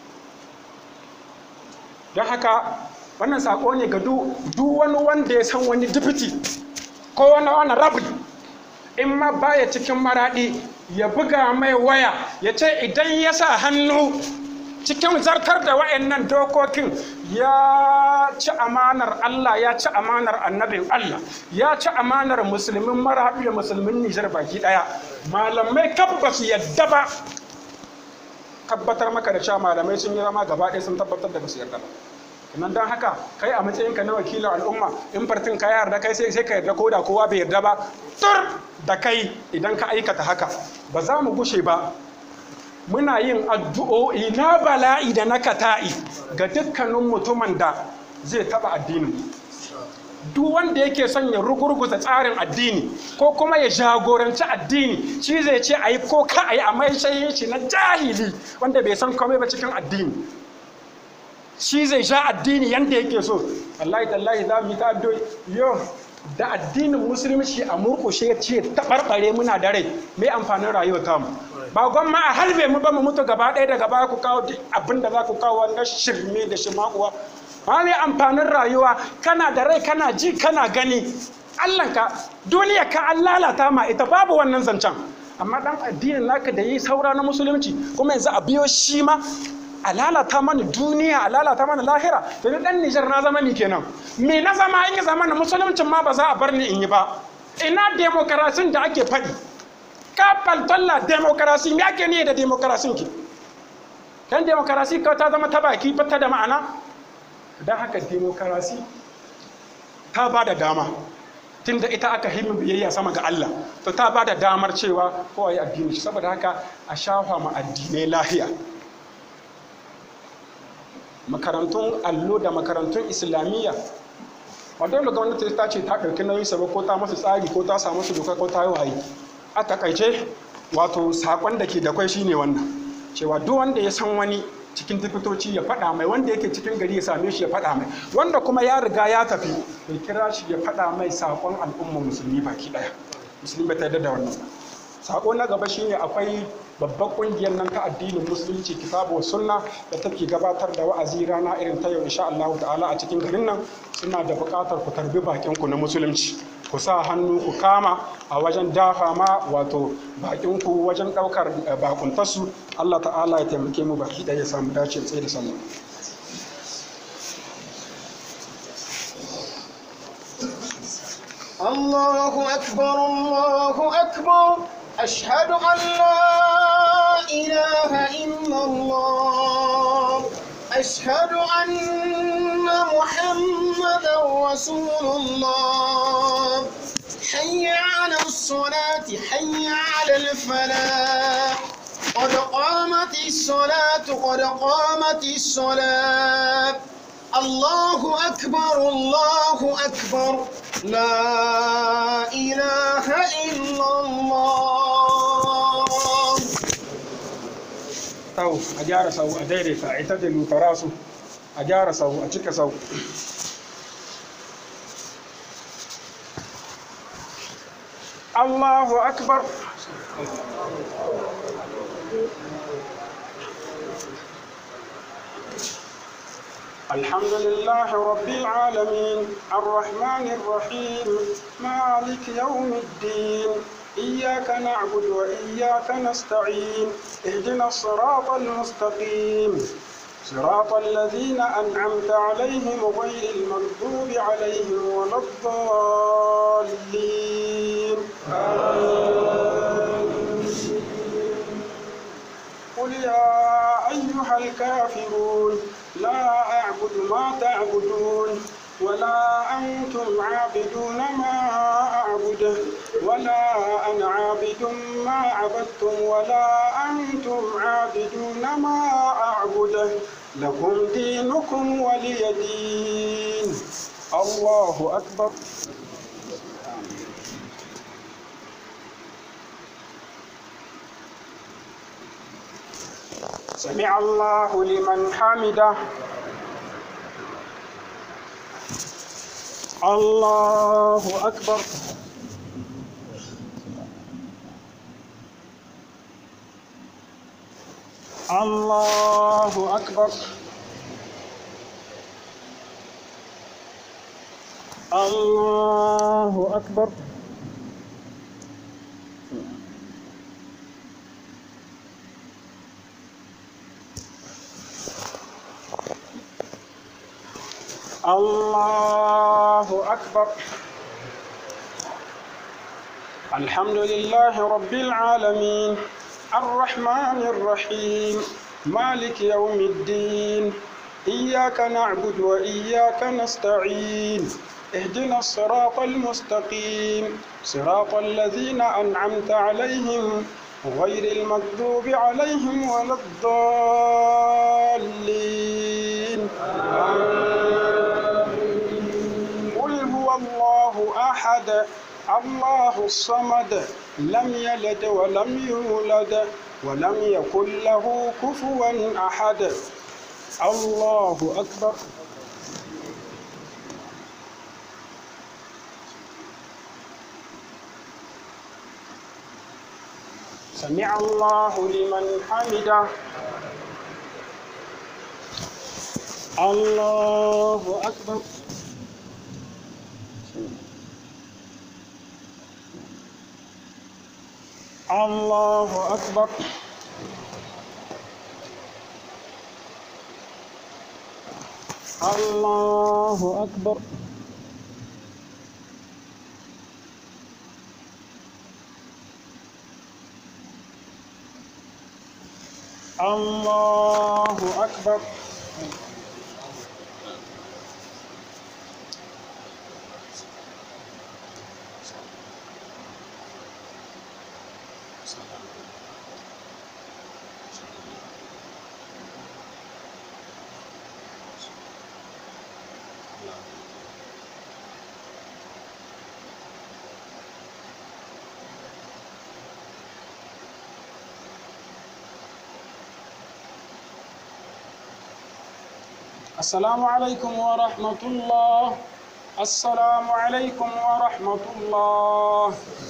don haka wannan saƙo ne ga duk wani wanda ya san wani dipiti ko wani wani rabi in ma baya cikin maraɗi ya buga mai waya ya ce idan ya sa hannu cikin zartar da wa'annan dokokin ya ci amanar Allah ya ci amanar annabin Allah ya ci amanar musulmin marahaɗu da musulmin Nijar baki ɗaya malamai kaf ba su yadda ba tabbatar maka da cewa malamai sun yi zama gaba ɗaya sun tabbatar da ba su yarda ba nan don haka kai a matsayinka na wakilin al'umma in fartin ka yarda kai sai ka yarda ko da kowa bai yarda ba tur da kai idan ka aikata haka ba za mu gushe ba muna yin addu'o'i na bala'i da na kata'i ga dukkanin mutumin da zai taba addinin duk wanda yake son ya rugurguza tsarin addini ko kuma ya jagoranci addini shi zai ce a yi ko ka a yi a mai shi na jahili wanda bai san komai ba cikin addini shi zai sha addini yadda yake so wallahi tallahi za mu yi ta addu'o'i yo da addinin musulunci a murkushe ce taɓarɓare muna da rai mai amfanin rayuwa tamu ba gwamma a halbe mu ba mu mutu gaba ɗaya daga baya ku kawo abin da za ku kawo na shirme da shimakuwa ba mai amfanin rayuwa kana da rai kana ji kana gani allanka duniya ka an lalata ma ita babu wannan zancen amma dan addinin naka da yi saura na musulunci kuma yanzu a biyo shi ma a lalata mana duniya a lalata mana lahira to ni dan Nijar na zama ni kenan me na zama in zama na musuluncin ma ba za a bar ni in yi ba ina demokarasi da ake faɗi ka faltalla demokarasi me ake ne da demokarasin ki kan demokarasi ka ta zama ta baki ba ta da ma'ana don haka demokarasi ta ba da dama tunda ita aka himmi biyayya sama ga Allah to ta ba da damar cewa kowa ya addini shi saboda haka a shafa ma addinai lahiya makarantun allo da makarantun islamiyya ba dole gwamnati ta ce ta ɗauki nauyin sa ba ko ta masu tsari ko ta samu su doka ko ta yi waye a takaice wato sakon da ke da kwai shine wannan cewa duk wanda ya san wani cikin difitoci ya faɗa mai wanda yake cikin gari ya same shi ya faɗa mai wanda kuma ya riga ya tafi ya kira shi ya faɗa mai sakon al'umma musulmi baki ɗaya musulmi bai ta yarda da wannan sako na gaba shine akwai babbar kungiyar nan ta addinin musulunci kitabu sunna da take gabatar da wa'azi rana irin ta yau insha Allah ta'ala a cikin garin nan suna da buƙatar ku tarbi bakin ku na musulunci ku sa hannu ku kama a wajen dafa ma wato bakin ku wajen ɗaukar bakuntarsu Allah ta'ala ya taimake mu baki ɗaya ya samu dace tsaye da sallah الله أكبر الله أكبر أشهد أن لا إله إلا الله أشهد أن محمدا رسول الله حي على الصلاة حي على الفلاح قد قامت الصلاة قد قامت الصلاة الله أكبر الله أكبر لا إله إلا الله sau a gyara sau a daidaita a ita da lutara su a gyara sau a cika sau Allahu akbar الحمد لله رب العالمين الرحمن الرحيم مالك يوم الدين إياك نعبد وإياك نستعين اهدنا الصراط المستقيم صراط الذين أنعمت عليهم غير المغضوب عليهم ولا الضالين قل يا أيها الكافرون لا أعبد ما تعبدون ولا أنتم عابدون ما أعبد ولا أنا عابد ما عبدتم ولا أنتم عابدون ما أعبد لكم دينكم ولي دين الله أكبر سمع الله لمن حمده الله أكبر الله أكبر الله أكبر الله أكبر الحمد لله رب العالمين الرحمن الرحيم مالك يوم الدين إياك نعبد وإياك نستعين اهدنا الصراط المستقيم صراط الذين أنعمت عليهم غير المغضوب عليهم ولا الضالين قل هو الله أحد الله الصمد لم يلد ولم يولد ولم يكن له كفوا أحد الله أكبر سمع الله لمن حمده الله أكبر الله أكبر الله أكبر الله أكبر السلام عليكم ورحمة الله السلام عليكم ورحمة الله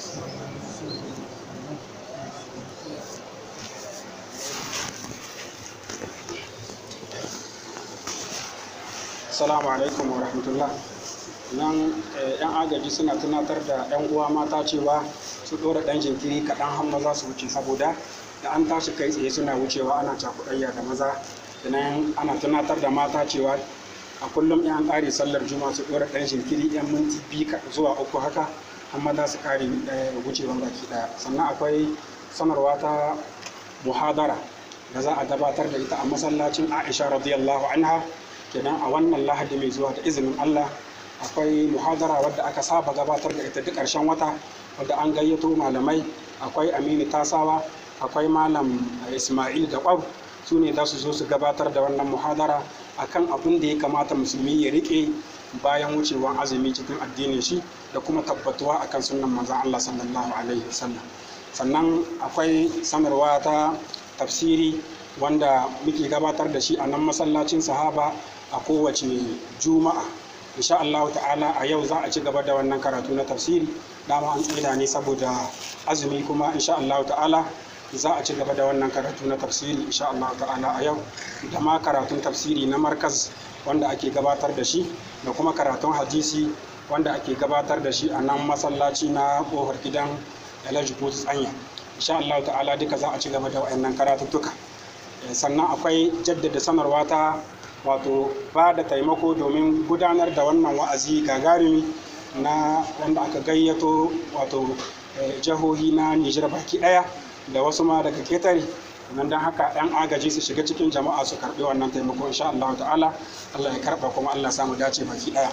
Assalamu alaikum wa rahmatullah. Nan eh, 'yan agaji suna tunatar da 'yan uwa mata cewa su ɗora ɗan jinkiri kaɗan har maza su wuce saboda da an tashi kai tsaye suna wucewa ana cakuɗayya da maza. Sannan ana tunatar da mata cewa a kullum 'yan ƙare sallar juma'a su ɗora ɗan jinkiri 'yan minti biyu ka- zuwa uku haka har maza su ƙare eh, wucewan baki ɗaya. Sannan akwai sanarwa ta muhadara da za a gabatar da ita a masallacin Aisha radiyallahu anha kenan a wannan lahadi mai zuwa da izinin Allah a akwai muhadara wadda aka saba gabatar da ita duk ƙarshen wata wadda an gayyato malamai akwai aminu tasawa akwai malam ismail da ƙwab su ne za su zo su gabatar da wannan muhadara akan abin da ya kamata musulmi ya riƙe bayan wucewan azumi cikin addinin shi da kuma tabbatuwa akan sunan manzon Allah sallallahu alaihi wasallam sannan akwai sanarwa ta tafsiri wanda muke gabatar da shi a nan masallacin sahaba a kowace juma'a insha Allah ta'ala a yau za a ci gaba da wannan karatu na tafsiri dama an tsida ne saboda azumi kuma insha Allah ta'ala za a ci gaba da wannan karatu na tafsiri insha Allah ta'ala a yau da ma karatun tafsiri na markaz wanda ake gabatar da shi da kuma karatun hadisi wanda ake gabatar da shi a nan masallaci na kofar gidan Alhaji Kotu Tsanya insha Allah ta'ala duka za a ci gaba da wayannan karatuttuka sannan akwai jaddada sanarwa ta wato ba da taimako domin gudanar da wannan wa'azi gagarumi na wanda aka gayyato wato jihohi na Nijar baki daya da wasu ma daga ketare nan don haka 'yan agaji su shiga cikin jama'a su karbi wannan taimako insha Allah ta'ala Allah ya karba kuma Allah samu dace baki daya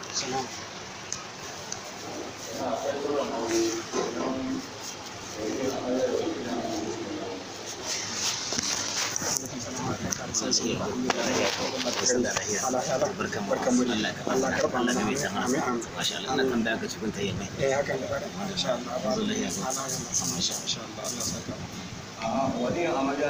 eh haka ne insha Allah ba insha Allah Allah saka